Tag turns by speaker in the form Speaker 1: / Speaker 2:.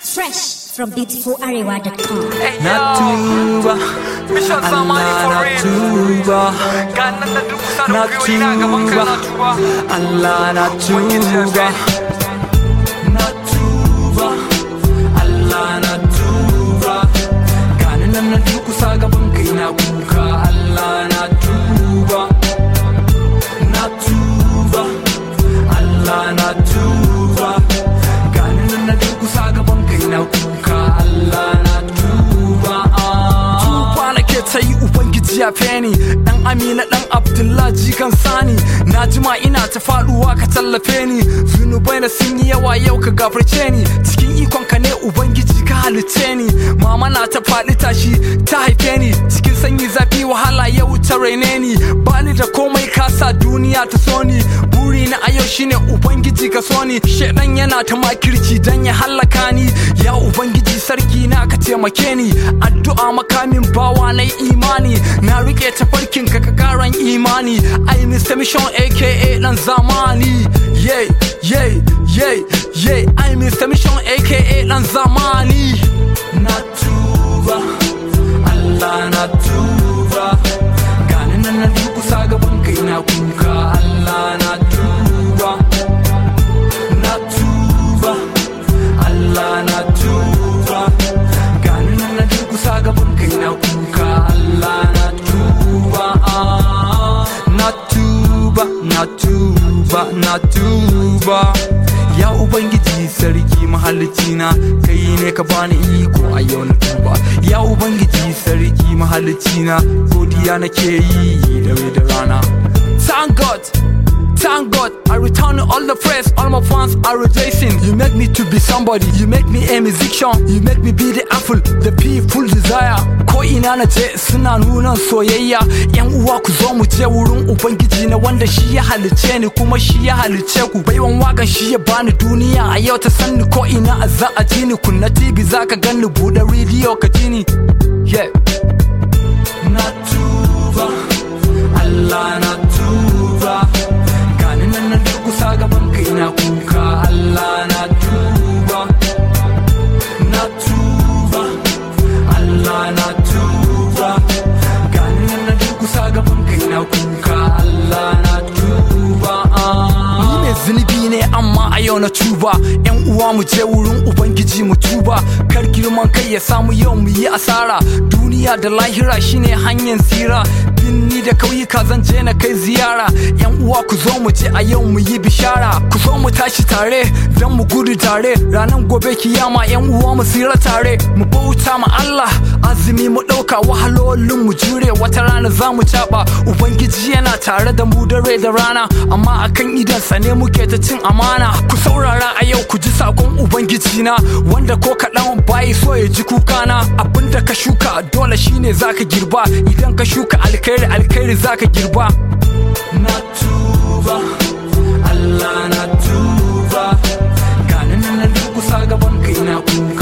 Speaker 1: Fresh from beautifularewa.com.
Speaker 2: na tuba
Speaker 3: Mission Zamani
Speaker 2: Allah
Speaker 3: for
Speaker 2: na
Speaker 3: real.
Speaker 2: tuba
Speaker 3: Ga nan da duk kusa
Speaker 2: na
Speaker 3: da gwiwoyi na gaban ka
Speaker 2: tuba
Speaker 3: na tuba.
Speaker 2: Allah na
Speaker 3: Ubangiji ya
Speaker 2: tuba
Speaker 3: gani.
Speaker 2: na tuba Allah na tuba gani nan na durkusa gaban kai na kuka Allah na tuba na tuba Allah na tuba gani nan na durkusa gaban kai na kuka Allah na tuba ah.
Speaker 3: tuba nake ta yi ubangiji ya feni dan amina dan abdullahi kan sani na jima ina ta faduwa ka tallafe ni zunubai na sun yi yawa yau ka gafarce ni cikin ikon ka ne ubangiji ka halice ni mama na ta faɗi tashi ta haife ni cikin sanyi zafi wahala yau ta raine ni bani da komai kasa duniya ta so ni buri na a yau shine ubangiji ka so ni shedan yana ta makirci dan ya hallaka ni ya ubangiji sarki na ka taimake ni addu'a makamin bawa na imani na rike tafarkin ka ka karan imani ai Mr. Mission aka dan zamani yeah yeah yeah yeah ai Mr. Mission aka dan zamani
Speaker 2: na tuba Allah na tuba gani nan na durkusa gaban kai na kuka Allah na tuba na tuba Allah na tuba gani nan na durkusa gaban kai na kuka Allah na tuba ah. na tuba na tuba na tuba ya ubangiji sarki mahalicina kai ne ka bani iko a yau na tuba ya ubangiji sarki mahalicina godiya nake yi da da rana
Speaker 3: Thank God, thank God. I return all the praise. All my fans are rejoicing. You make me to be somebody. You make me a musician. You make me be the apple, the people desire. Ko ina na je suna nuna soyayya. Yan uwa ku zo mu je wurin Ubangiji na wanda shi ya halice ni kuma shi ya halice ku. Baiwan wakan shi ya bani duniya a yau ta sanni ko ina a za a ji ni kunna TV za ka gani buɗe rediyo ka ji ni. Yeah.
Speaker 2: na tuba Allah na tuba gani nan na durkusa gaban kai na kuka Allah na tuba na tuba Allah na tuba gani nan na durkusa gaban kai na kuka Allah na tuba ah.
Speaker 3: Ni mai zunubi ne amma a yau na tuba yan uwa mu je wurin ubangiji mu tuba kar girman kai ya samu yau mu yi asara duniya da lahira shine hanyar tsira binni da kauyuka zan je na kai ziyara yan uwa ku zo mu je a yau mu yi bishara ku zo mu tashi tare don mu gudu tare ranar gobe kiyama yan uwa mu tsira tare mu bauta ma Allah azumi mu ɗauka wahalolin mu jure wata rana za mu caɓa ubangiji yana tare da mu dare da rana amma akan idansa ne muke ta cin amana ku saurara a yau ku ji sakon ubangiji na wanda ko kaɗan bayi so ya ji kukana abinda ka shuka dole shine zaka girba idan ka shuka alkhairi alkhairi zaka girba
Speaker 2: na tuba Allah na tuba gani nan na durkusa gaban kai na kuka